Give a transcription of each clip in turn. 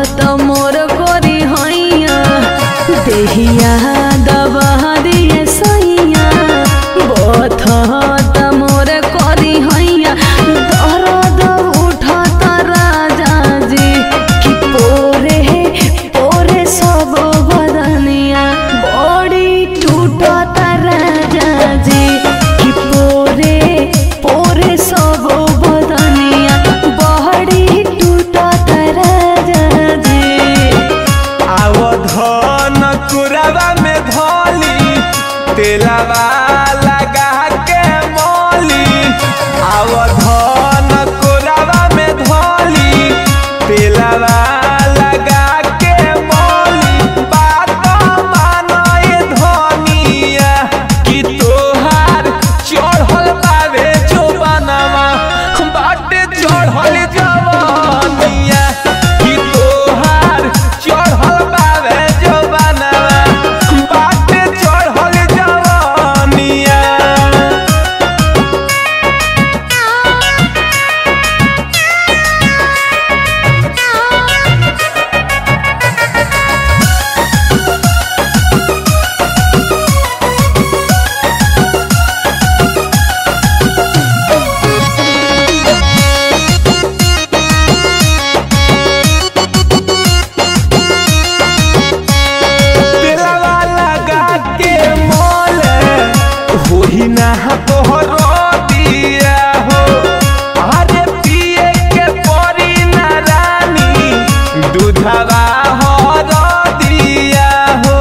त मोर गोरी हैया देहिया दबा दिए सैया बथ त मोर करी हैया दर्द उठत राजा जी कि पोरे पोरे सब बदनिया बड़ी टूटत राजा जी कि पोरे पोरे सब बदनिया बड़ी टूटत राजा जी आवधन कुरवा में धोली तेलवा लगा के मोली आवधन कुरवा में धोली तेलवा लगा के मोली बात मानो ये धनिया कि तोहार चढ़ल बावे जो बनवा बाटे चढ़ल जवनिया कि तोहार चढ़ल बावे जो बनवा बाटे चढ़ल जवनिया तेलवा लगा के मोले होही ना तोहर दिया हो अरे पिए के परी ना रानी दूधवा हर दिया हो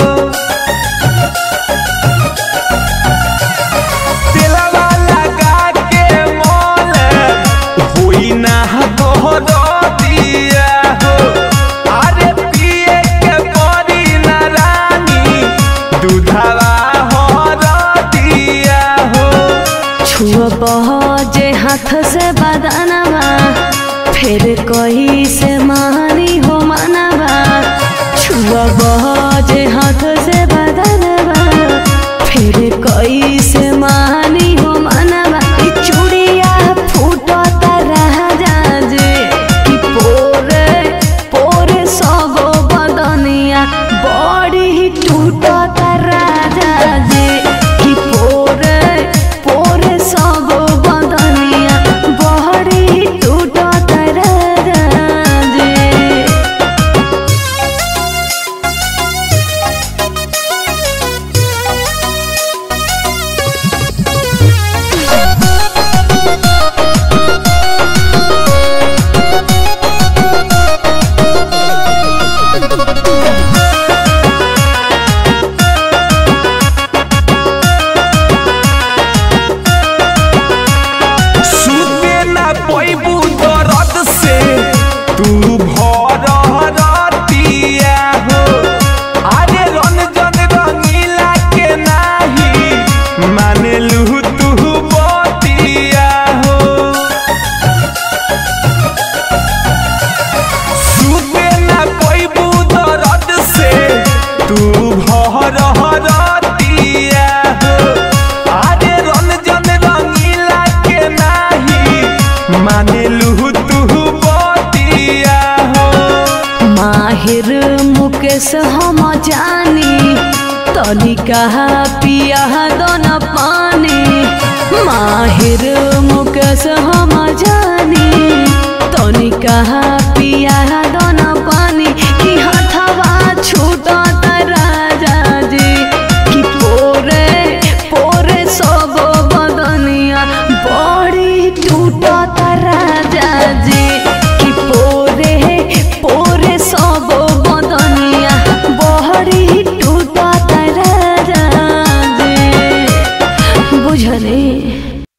तेलवा लगा के मोले होई ना तोहर दिया हो अरे पिए के परी ना रानी दूधवा हर दिया हो छुअ जे हाथ से बदनवा फिर कही से मानी हो मनवा छुअ जे हाथ से बदनवा फिर कही से मानी हो मनवा ई चूड़िया फूटत राजा जे कि पोरे पोरे सब बदनिया बड़ी टूटत राजा जे कि पोरे पोरे सब बदनिया बड़ी टूटत राजा जे सुते ना पैबू दर्द से तू भर रतिया हो अरे रंजन रंगीला के नाही माने लू तू बतिया हो सुते ना पैबू दर्द से तू भर रतिया हो अरे रंजन रंगीला के नाही माने लू तू बतिया हो माहिर मुकेश हम जानी तनिका पिया दोन पानी माहिर मुकेश हम जानी तनिका पिया दोन पानी कि हथवा छूटत राजा जी कि पोरे पोरे सब बदनिया बड़ी टूटत राजा जी कि पोरे पोरे सब बदनिया बड़ी टूटत राजा जी बुझले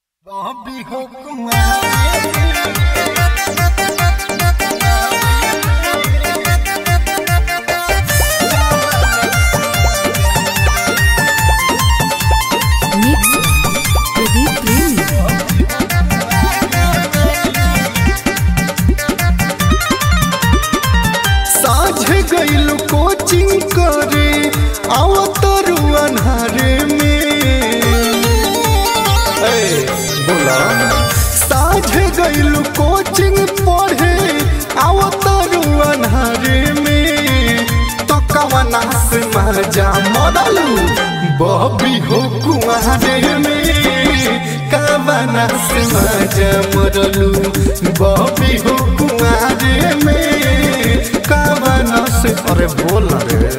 Bobby Hokumai माजा मरलू बॉबी हो कुआरे में कावना से माजा मरलू बॉबी हो कुआरे में कावना से अरे बोल रे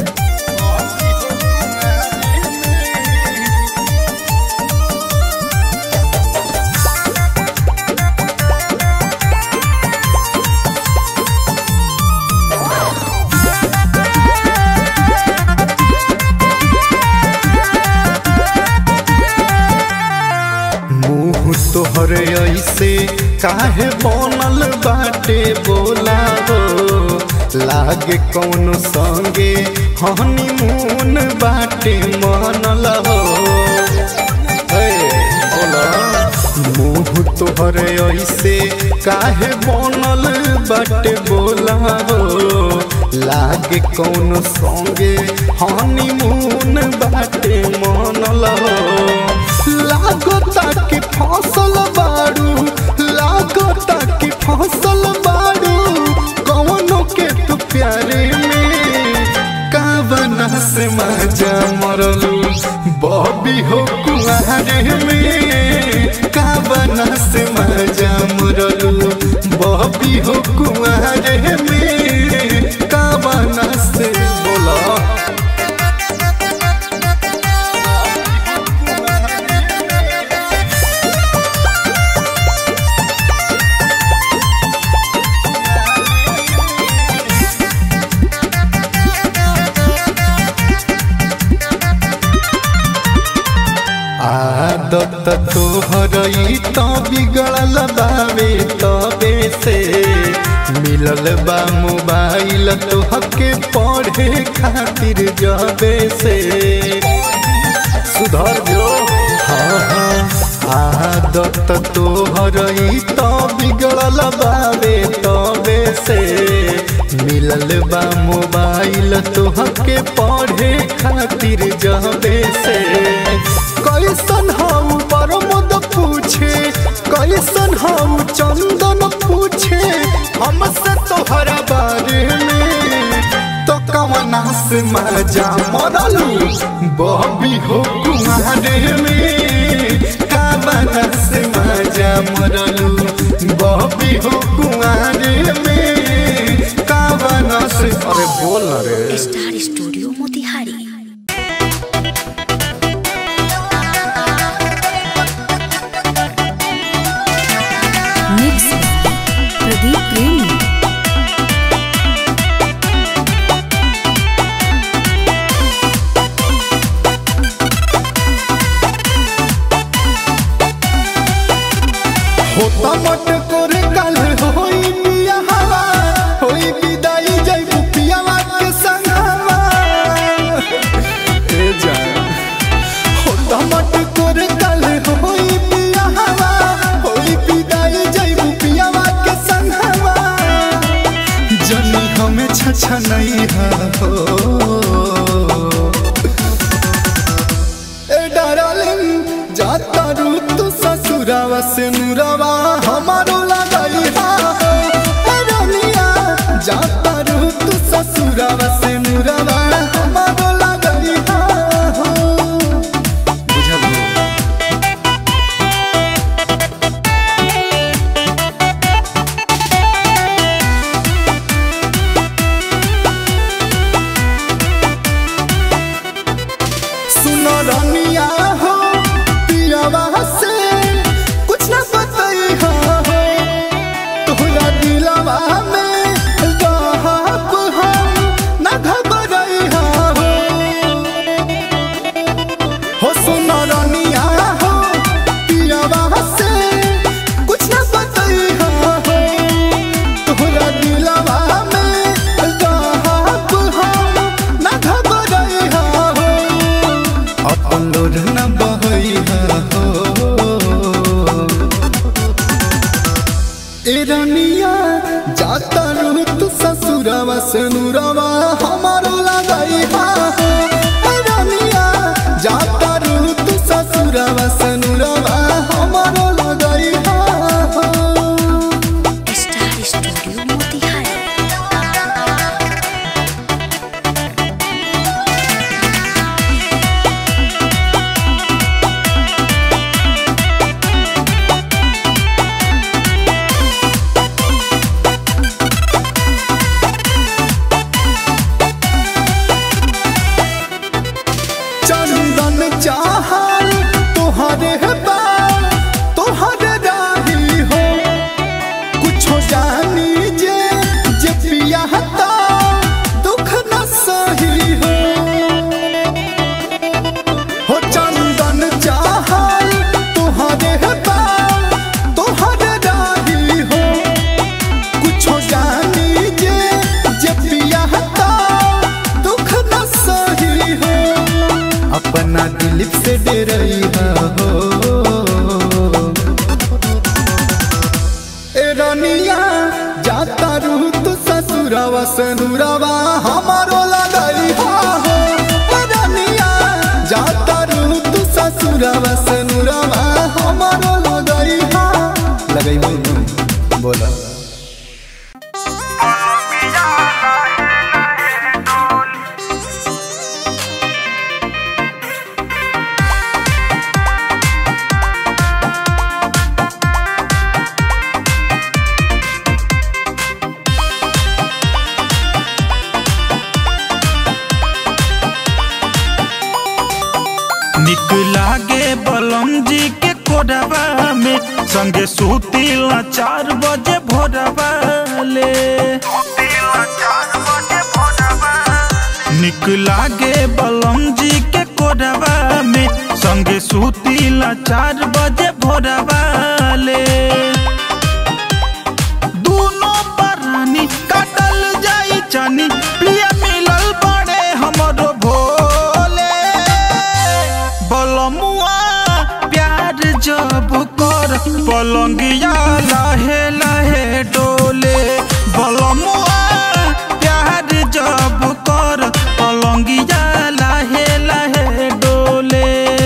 मुँह तोहर ऐसे काहे बनल बाटे बोला हो लागे कौन संगे हनीमून बाटे मनल हो हे, बोला मुँह तोहर ऐसे काहे बनल बाटे बोला हो लागे कौन संगे हनीमून बाटे मनल हो लागता कि फसल बाड़ू लागता कि फसल बाड़ू कौनो के तू प्यारे में कावना से मजा मरलू बॉबी हो कुआरे में कावना से मजा मरलू बॉबी हो कुआरे में कावना से बोला आदत तोहर ई तो बिगड़ल बावे तबे से मिलल बा मोबाइल तोहके पढ़े खातिर जबे से सुधर जो हाँ हाँ आदत तोहर ई तो बिगड़ल बावे तबे से मिलल बा मोबाइल तोहके पढ़े खातिर जबे से कैसन हम परमद पूछे कैसन हम चंदन पूछे हमसे तोहरा बारे में तो कवना से मजा मरलू बॉबी हो कुमारे में कवना से मजा मरलू बॉबी हो कुमारे में कवना से अरे बोल ना रे star studio Motihari mix Pradeep Premi होता मट करे कल होई पिया हवा होई विदाई जई पियावा के संगवा ए जान होता मट करे कल होई पिया हवा होई विदाई जई पियावा के संगवा जनी हमें छछा नहीं हो ए डार्लिंग जाता रू तू ससुरावा से नुरावा हमारो लगाई हा ए रानिया जाता रू तू ससुरावा से नुरावा हमारो लगाई हा बुझल सुनो रानिया हो पियावा से कुछ न बताई हो तोहरा दिलवा में रहब हम न घबराई हो हो सुनो रानिया हो पियावा से कुछ न बताई हो तोहरा दिलवा में रहब हम न घबराई हो अपन लोढ़ न बहई हो ए रानिया जाता रू तू ससुरवा से नुरवा हमारो लगाई हा ए रानिया जाता रू तू ससुरवा से नुरवा हमारो लगाई हा स्टार स्टूडियो मोतिहारी सनुरवा हमारो लगई हो रनिया जाता रू तू ससुरवा सनुरवा हमारो लगई हो लगई हो बोला निक लागे बलम जी के कोडबा में संगे सुतीला चार बजे भोरबा ले निक लागे बलम जी के कोडबा में संगे सुतीला चार बजे भोरबा ले दूनो परानी काटल जाई जानी प्रिय मिलल बड़े हमरो भोले बलमुआ प्यार जब कर पलंगिया लहे लहे डोले बलमुआ प्यार जब कर पलंगिया लहे लहे डोले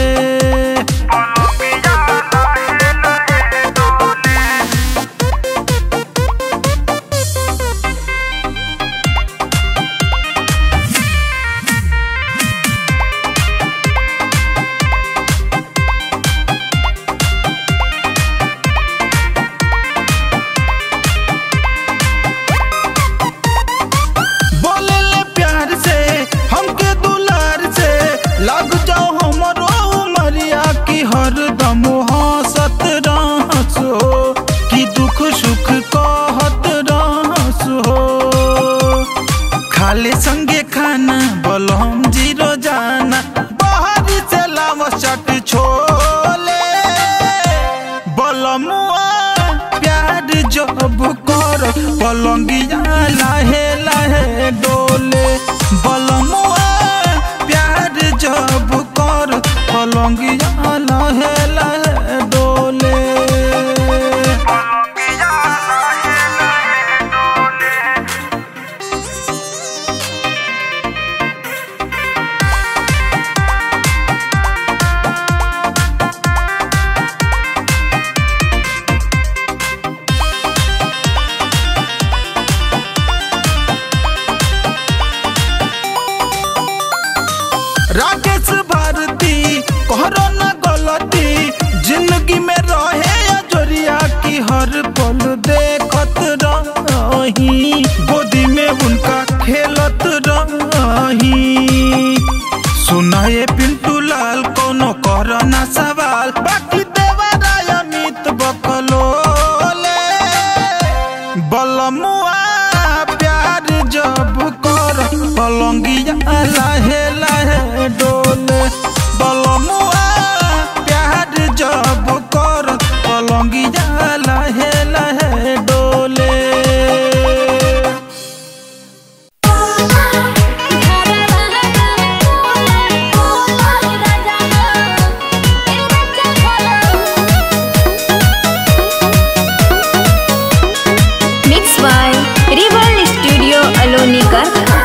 बोले ले प्यार से हमके दुलार से लग जाओ हमरो उमरिया की हरदम हंसत रहस हो कि दुख सुख कहत रहस हो खाले संगे खाना बलम जीरो जाना बाहर से लाव चट छोले बलमुआ प्यार जब कर पलंगिया लाहे लाहे डोले बलमुआ प्यार जब कर पलंगिया लाहे लाहे डोले राकेश भारती कहरो न गलती जिंदगी में रहे अजोरिया की हर पल देखत रही गोदी में उनका खेलत रही सुनाए पिंटू लाल कोनो कर ना सवाल बाकी देवराय अमित बकलोले बलमुआ प्यार जब कर पलंगिया लाहे लाहे डोले बलमुआ प्यार जब कर पलंगिया लाहे लाहे डोले mix by ripple studio Aloni गर्था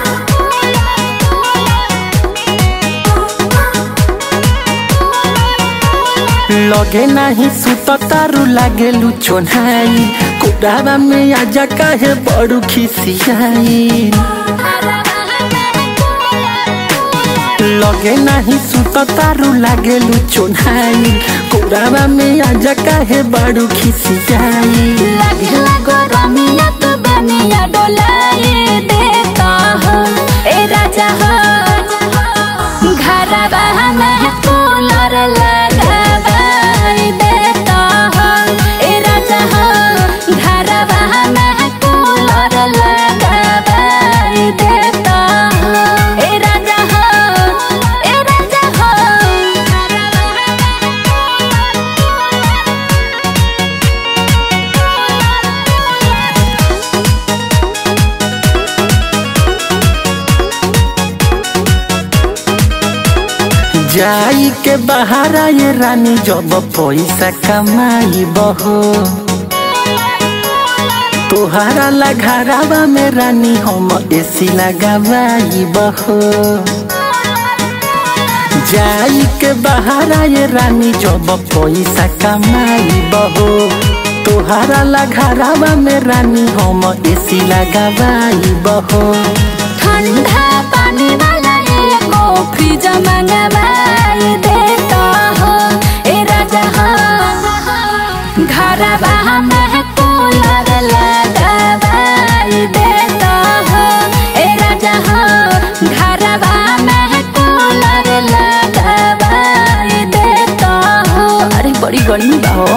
लगे नाही सुत तारू लागे लुचोनाई कुडाबा में आजा काहे बड़ू खिसियाई लगे नाही सुत तारू लागे लुचोनाई कुडाबा में आजा काहे बड़ू खिसियाई लगला गरमिया तो बनिया डोलाए देता हो ए राजा हो घरवा में कूलर लगावाई देता हो ए राजा हो घरवा में कूलर लगावाई देता हो ए राजा हो ए राजा हो जाई के बहारा ये रानी जब पैसा कमाई बहो तोहरा लघारावा में रानी हम एसी लगावाई बहो जाई के बहारा ये रानी जब पैसा कमाई बहो तोहरा लघारावा में रानी हम एसी लगावाई बहो ठंडा पानी वाला एगो फ्रिज मंगवाई देता हो ए राजा हो घरवा में कूलर लगवाई देता हो ए राजा हो घरवा में कूलर लगवाई देता हो अरे बड़ी गर्मी बा हो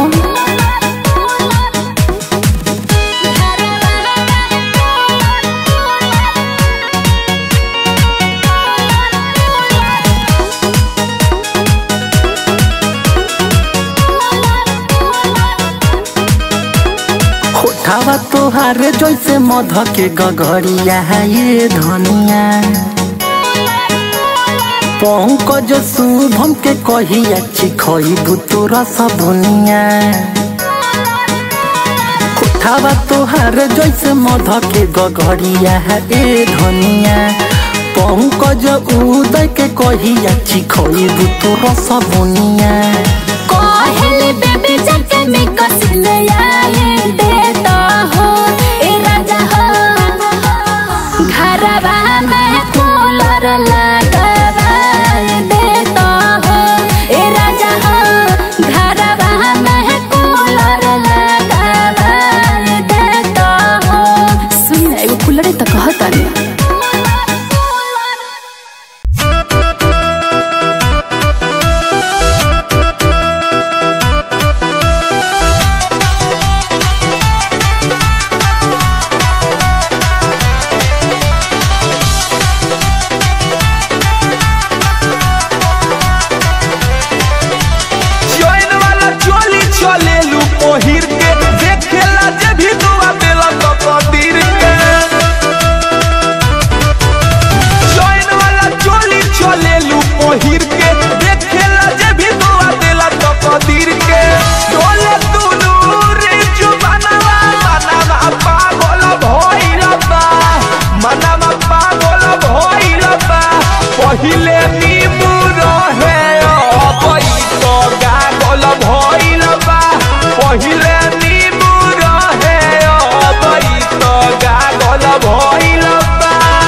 होठावा तोहारे जैसे मध के गगरिया ये धनिया पंकज शुभम के कहिया चिखई तोरा सब दुनिया होठावा तोहारे जैसे मध के गगरिया ए धनिया पंकज उदय के कहिया चिखई तोरा सब दुनिया कहले बेबी जके में कसिल आए देता हो ए राजा हो घरवा में कूलर लगवाए देता हो ए राजा हो घरवा में कूलर लगवाए देता हो सुन ना, एगो कूलर त कहता नहीं चैन वाला चोली चलेलू पहिर के देखेला जे भी दुआ देला तो कदीर के चैन वाला चोली चलेलू पहिर के देखेला जे भी दुआ देला तो कदीर के डोले दुनू रे जुबानवा मनवा पागल भइल बा मनवा पागल भइल बा पहिले नींबू रहे अबई तो गागल भइल बा पहिले नींबू रहे अबई तो गागल भइल बा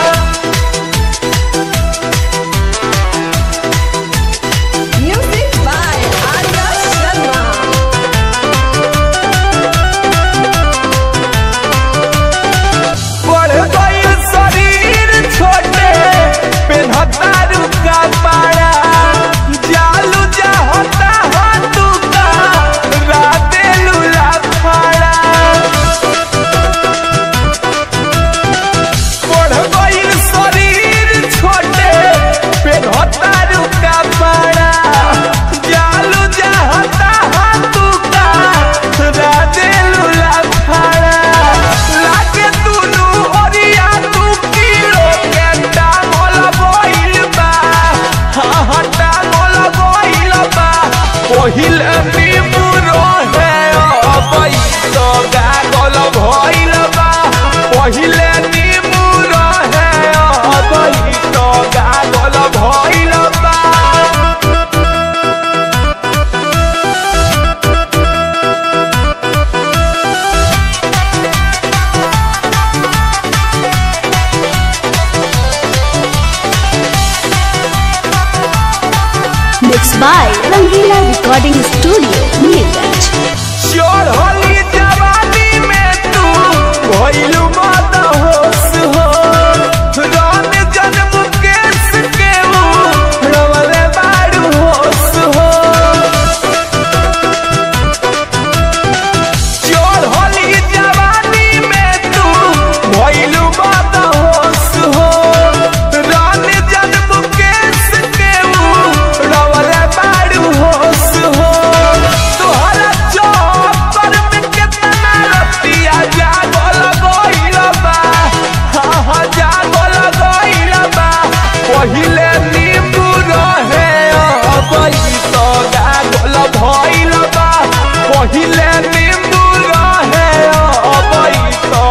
Music by Arya Sharma. बढ़ गइल शरीर छोटे पेन्हता रुका पाड़ा जालू जाहता हाथू का राते लूला फाड़ा बढ़ गइल शरीर छोटे पेन्हता रुका पाड़ा जालू जाहता हाथू का राते लूला फाड़ा लागे दुनू ओरिया तू कीड़ो के टांगल बइल बा हाँ हाँ टांगल बइल बा पहिल नींबू रहे अबई तो गागल भइल बा पहिले नींबू रहे अबई तो गागल भइल बा Mixed by Rangila Recording Studio, Neeraj. चढ़ली जवानी में तू भइलू मत होश हो रन जन्म केस के ऊ रवले बाड़ू होश हो चढ़ली जवानी में तू भइलू मत होश हो रन जन्म केस के ऊ रवले बाड़ू होश हो तोहरा चौपर में केतना रतिया जागल गइल बा हाँ हाँ जागल गइल बा पहिले नींबू रहे अबई तो गागल भइल बा पहिले नींबू रहे अबई तो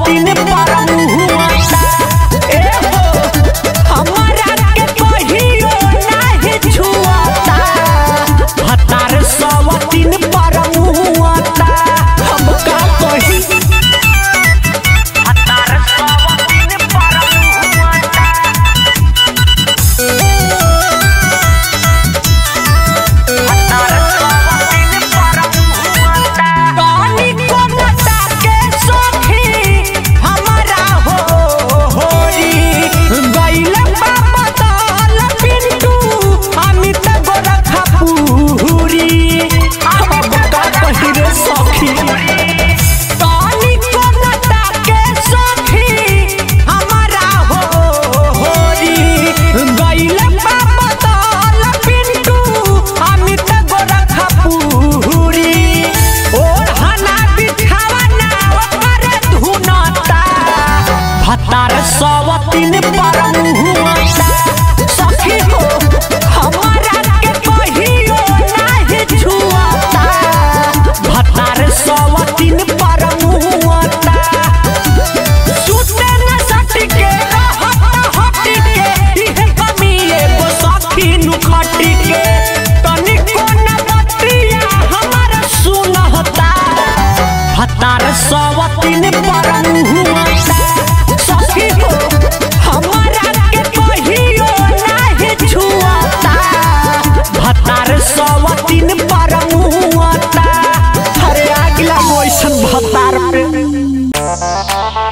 सवतीन पर मुहुआता ए हो हमरा के कहियो नाही छुआता भतार सवतीन पर मुहुआता हम का कही भतार सवतीन पर मुहुआता कानी को नटा के सखी हमारा हो होरी गइल बाबा दाल पिंटू अमित गोरखा पूरी अब का कही रे सखी कानी को नटा के सखी हमारा हो होरी गइल बाबा दाल पिंटू अमित गोरखा पूरी और हना बिछावना ओकर धुनता भतार सवतीन पर मुहुआता सखी हो हमारा के कहियो नाही छुआता भतार सवतीन पर मुहुआता सुते न सटके रहत हटके इहे कमी एगो सखी नु खटके तनिको न बतिया हमर सुनहता हतार सवतीन पर मुहुआता सखी हो हमरा के कहियो नाही छुआता भतार सवतीन पर मुहुआता अरे आगिला मोइसन भतार पे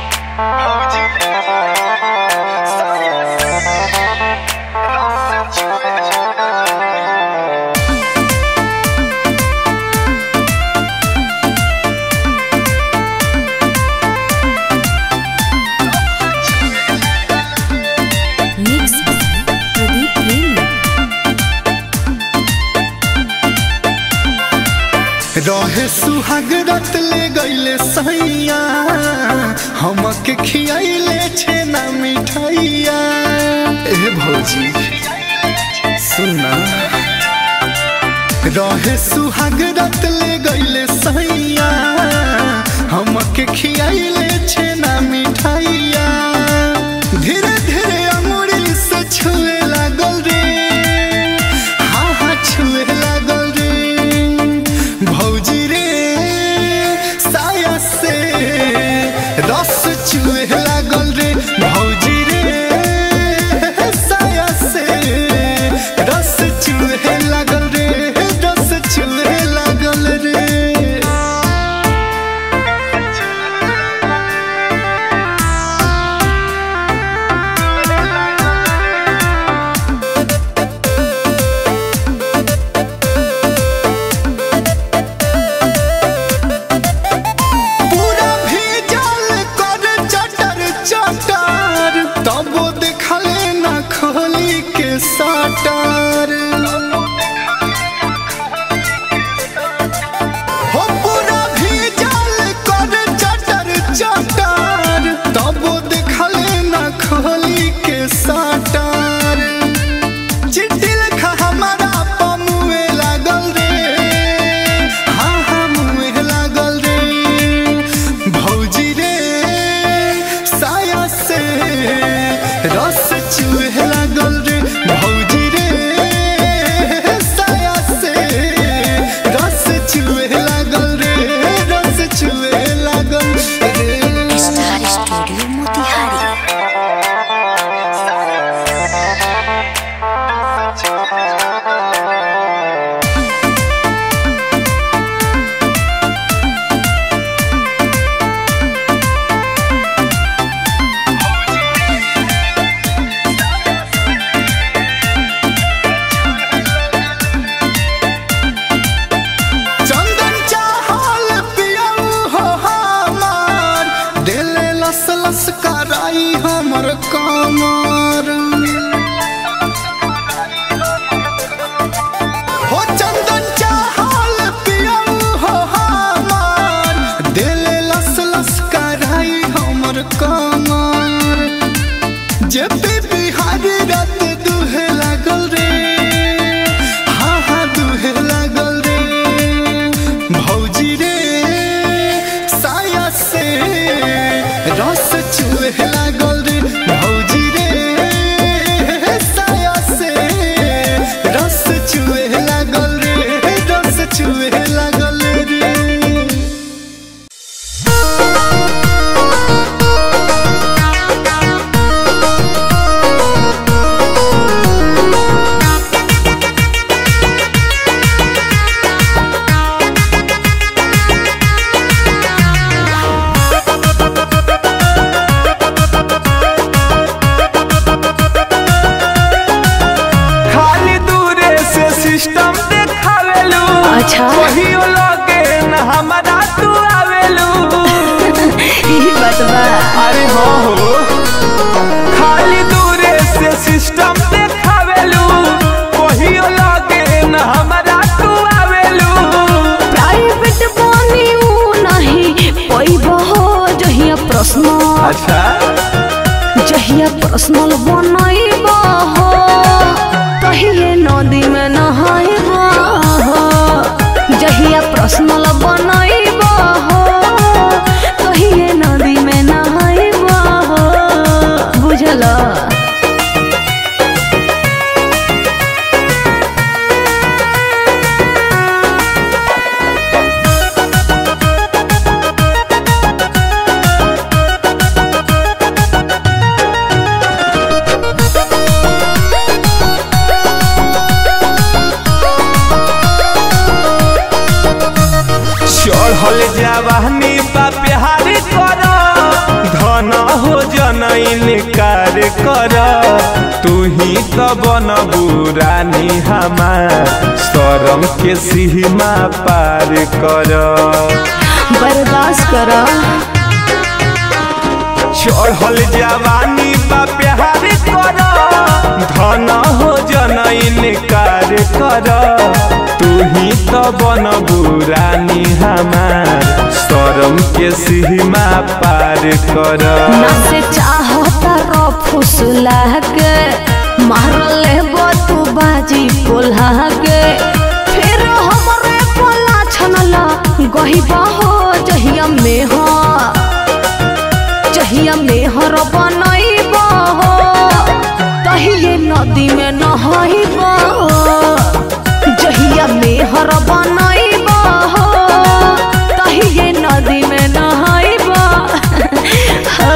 मिक्स प्रदीप प्रेमी रहे सुहाग रत ले गईले सैया हमके खियाइले छेना मिठाइया ए भौजी सुनना रहे सुहाग रत ले गईले सैया हमके खियाइले छेना मिठाइया धीरे धीरे अंगुरी से छुए लागल रे हाँ हाँ छुए लागल रे भौजी रे साया से रस चुए लागल रे भौजी रे साया से रस चुए लागल रे रस चुए लागल रे पूरा भीजल कर चटर चटर तब देखले ना खोली के सटर हो पूरा भीजल कर चटर चटर तब देखले ना खोली के सटर चिट्ठी लिखा हमारा पमुए लागल रे हाँ हाँ मुँह लागल रे भौजी रे साया से रस चूहे लागल रे भौजी रे साया से रस चूहे लागल रे रस चूहे लागल रे स्टार स्टूडियो मोतिहारी चंदन चाहल पियऊ हो हमार दिले लस लस कराई हमर कमर हो चंदन चाहल पियऊ हो हमार दिले लस लस कराई हमर कमर जे पी बिहारी रात दुहे लागल रे हाँ हाँ दुहे लागल रे भौजी रे साया से अच्छा कहियो लगे न हमारा तू आवेलू यही बात बा अरे हो हो खाली दूरे से सिस्टम देखावेलू कहियो लगे न हमारा तू आवेलू प्राइवेट बनी ऊ नहीं पैब हो जहिया प्रश्न अच्छा जहिया पर्सनल बनैब हो कहिए नदी में नहाइब हो जहिया पर्सनल बनैब हो कहिए नदी में नहाइब हो बुझल चढ़ल जवानी बा प्यार कर धन हो जनैन कार कर तू ही तो बनबू रानी हमार शरम के सीमा पार कर बर्दाश्त कर चढ़ल जवानी बा प्यार कर धन हो जनैन कार कर तू ही तो बनबू रानी हमार शरम के सीमा पार कर ना से चाहता रो फुसला के मारल ले तू बाजी कोल्हा के फिर हमरे कोला छनला गहिबा हो जहिया में हो जहिया में हर बनैब हो तहिए नदी में नहाइब हो जहिया में हर बनैब हो तहिए नदी में नहाइब हाँ।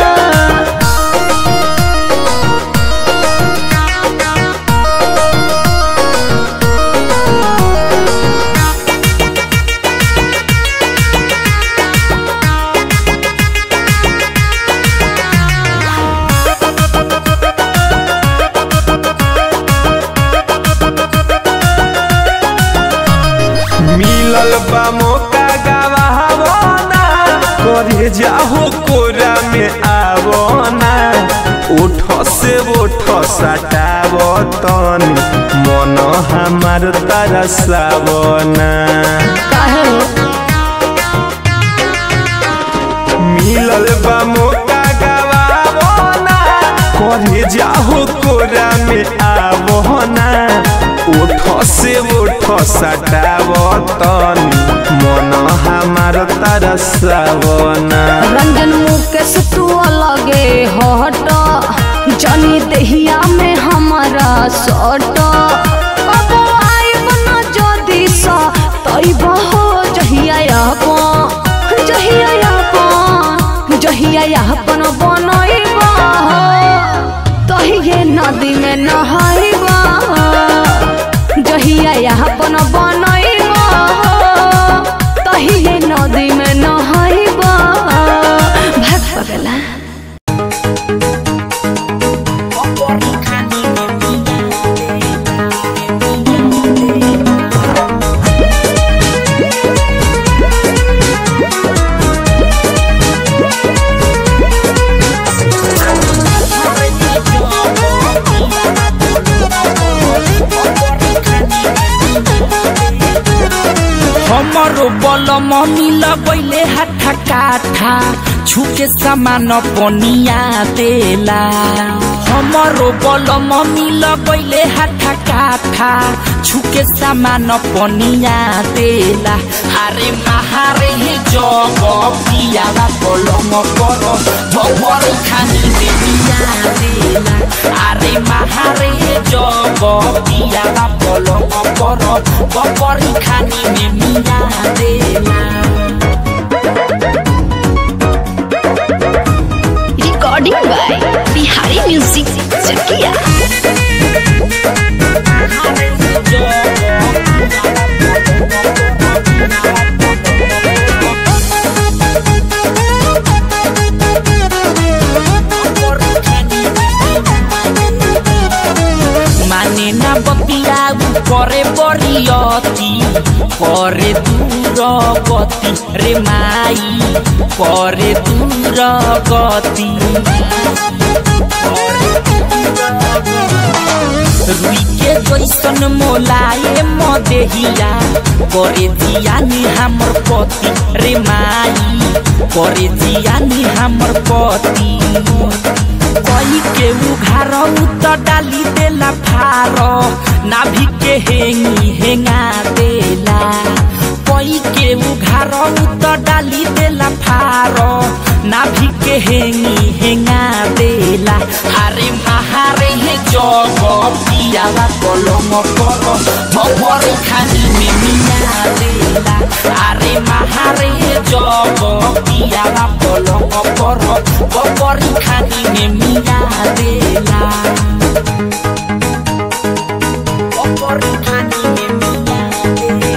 मिलल बा मौका गवावना करे जाहो कोरा में आवना उठ से उठ सटाव तन मन हमार तरसावना काहे हो? मिलल बा मौका गवावना करे जाहो कोरा में आवना उठ से उठ सटाव तन मन हमार तरसावना रंजन मुकेश तू अलगे हट जनी दहिया में हमारा सट अब आइब न जदी सा तैब हो जहिया अपन जहिया अपन जहिया अपन बनैब हो तहिए नदी में नहाइब जहिया अपन बनैब हो तहिए नदी में नहाइब भाग पगला हमरो बल मम्मी लगैले हाथा काठा छुके सामान पनिया देला हमरो बल मम्मी लगैले हाथा काठा छुके सामान पनिया देला अरे महारे हे जग पियाला पलंग पर भवर खानी देविया देला अरे महारे हे जग पियाला पलंग पर भवर खानी में मिया देला recording by Bihari music Chakia माने ना बतिया करे बरियती करे दूर गति रे माई करे दूर गति रुई के जैसन मोलाए मदेहिया करे जियानी हमर पति रे माई करे जियानी हमर पति कई के उघार त डाली देला फार नाभि के हेंगी हेंगा देला कई के उघार त डाली देला फार नाभि के हेंगी हेंगा देला अरे महारे हे जग पियावा कलम पर भवर खानी में मिया देला अरे महारे हे जग पियावा कलम पर भवर खानी में मिया देला भवर खानी में मिया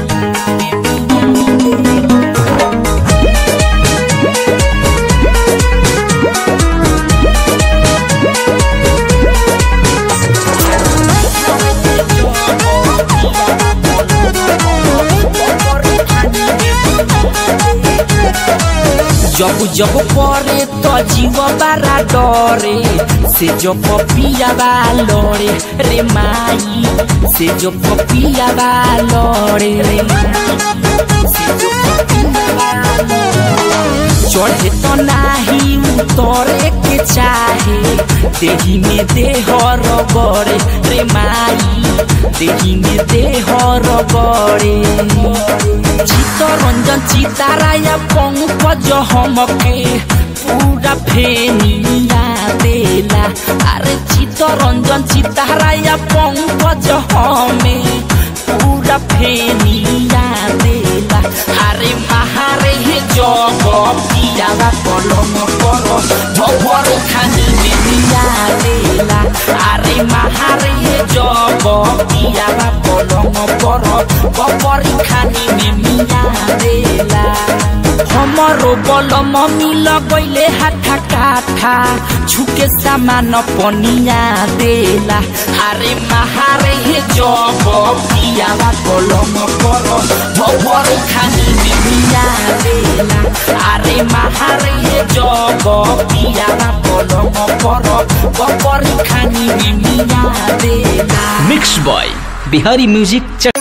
जब जब परे तो जीव बारा डरे से जो पपिया बा लड़े रे माई से जो पपिया बा लड़े रे से जो पपिया बा लड़े। चढ़े तो नाही उतरे के चाहे देही में देह रगड़े रे माई देही में देह रगड़े चित्तरंजन चिताराया पंकज हमके पूरा फेनिया देला अरे चित्तरंजन चिताराया पंकज हमें पूरा फेनिया देला अरे महारे हे जग पियावा कलम कर भवर खानी में मिया देला अरे महारे हे जग पियावा कलम कर भवर खानी में मिया देला हमरो बलम मिल गईले हाथा काठा छुके सामान पनिया देला अरे महारे हे जग पियावा कलम कर भवर खानी में मिया देला अरे महारे हे जग पियावा कलम कर भवर खानी में मिया देला मिक्स बॉय बिहारी म्यूजिक च...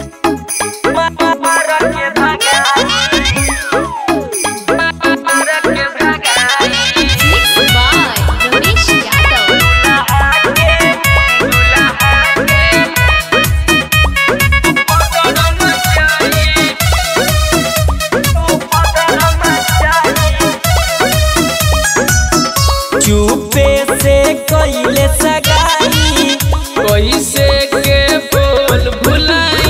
चुपे से कैले सगाई कैसे के बोल भुलाई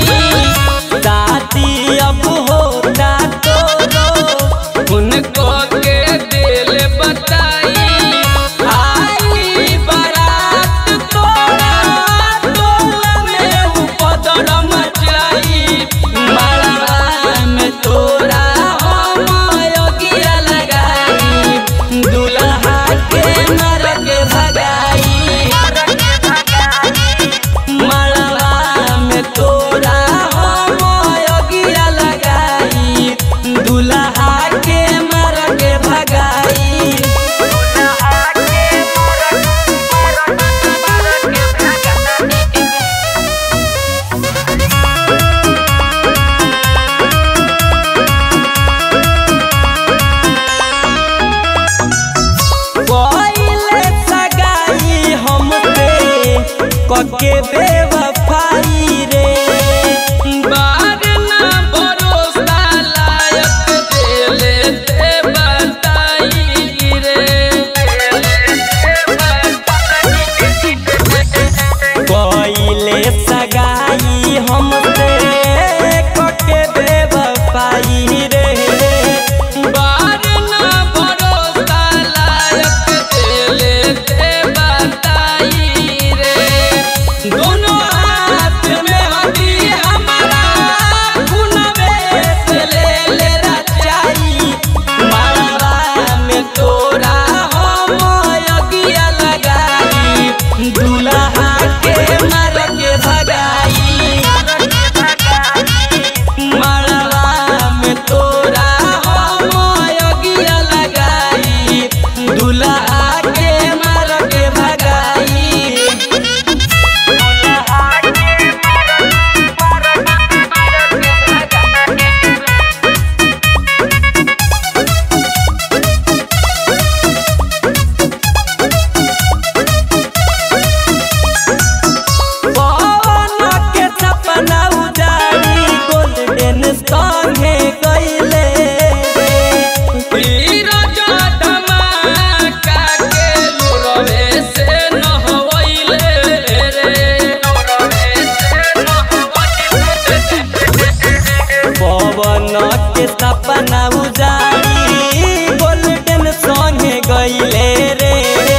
के सपना उजाड़ी गोल्डन संगे गईले रे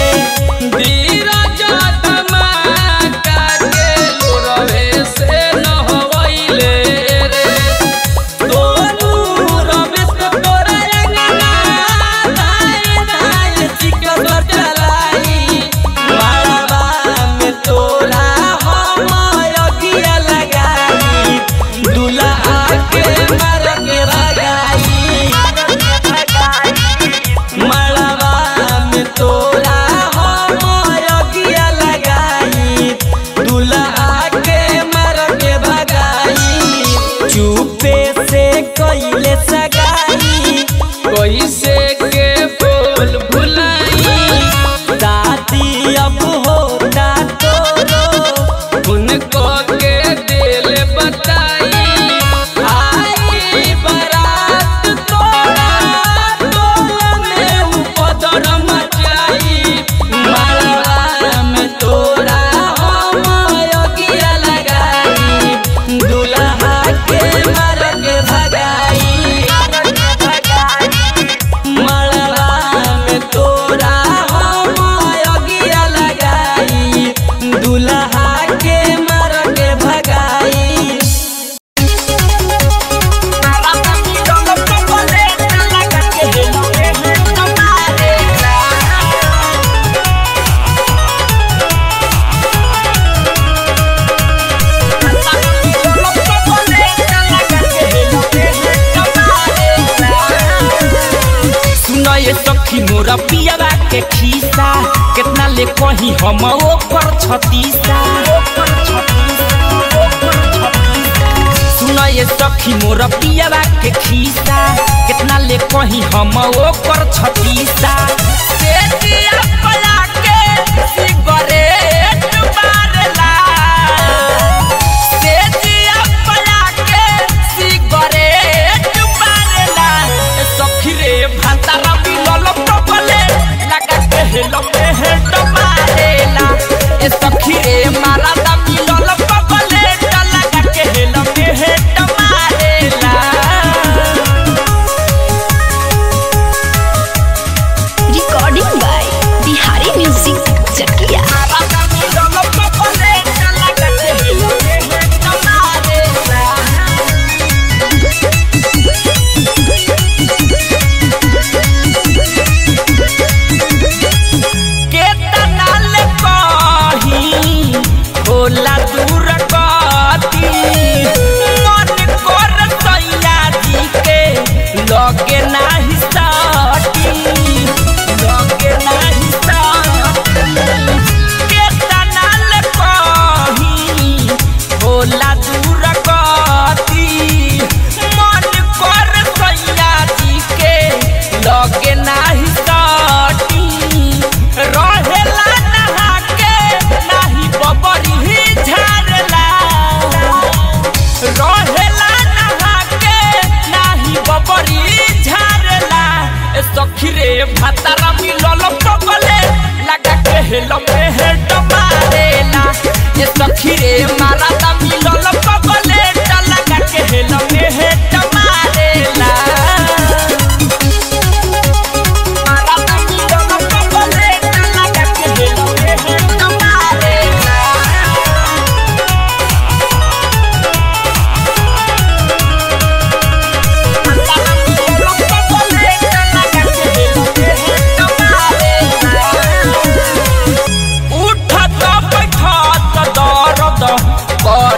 धीरज धमाका के लोरवे से नहवैले रे दोनू रमेश तोरा अंगना दाए दाए चिकन चलाई मारवा में तोरा हम अगिया लगाई दूल्हा के मार के भगाई मारवा में तोरा हम अगिया लगाई दूल्हा के मार के भगाई चुपे से कइले सगाई कैसे के बोल भुलाई दादी अब होता तोरो उनको के दिल बताई आई बारात तोरा तोरा में उपदर मचाई मारवा में तोरा हम अगिया लगाई दूल्हा के मार के भगाई मारवा में तोरा हम अगिया लगाई दूल्हा के मार के भगाई सुनो ये सखी मोरा पियावा के खीसा कितना ले कही हम ओकर छतीसा सुनो ये सखी मोरा पियावा के खीसा कितना ले कही हम ओकर छतीसा से दिया पला के सिगरेट मारला से दिया पला के सिगरेट मारला सखी रे भातारा मिलल टपले लगा के हेलो पे हेड मारेला ए सखी रे मारा दा मिलल टपले लगा के हेलो पे हेड मारेला recording by Bihari music Chakia मारा दा मिलल टपले लगा के हेलो पे हेड मारेला केतना ले कही होला दूर गति मन कर सैया जी के लगे नाही सटी लगे नाही सटी केतना ले कही होला दूर गति मन कर सैया जी के लगे नाही सटी रहेला नहा के नाही बबरी ही झारला रहेला नहा के नाही बबरी झारला ए सखी रे भातारा मिलल पगले लगा के हेलो पे हेड मारेला ए सखी रे मारा दा मिलल पगले लगा के हेलो पे हेड मारेला मारा दा मिलल पगले लगा के हेलो पे हेड मारेला उठत बैठत दर्द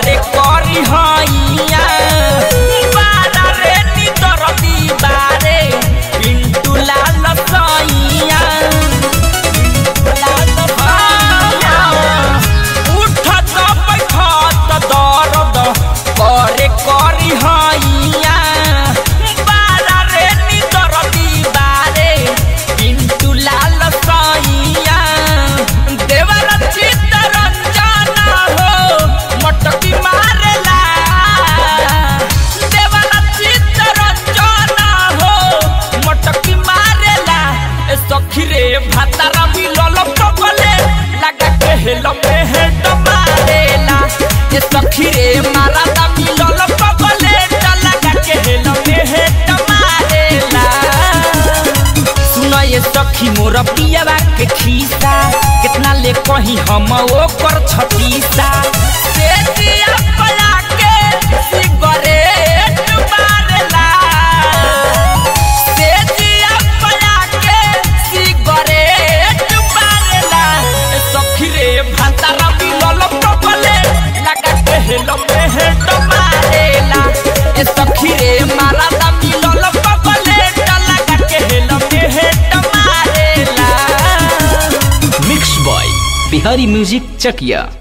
सखी मोर पियावा के खीसा कितना ले कही हम ओकर छतीसा से दिया पला के सिगरेट मारेला से दिया पला के सिगरेट मारेला ए सखी रे भातारा मिलल प्रबले लगा के हेलो मेहेट मारेला ए सखी रे मारा दा मिलल प्रबले लगा के हेलो मेहेट मारेला mix by Bihari music Chakiya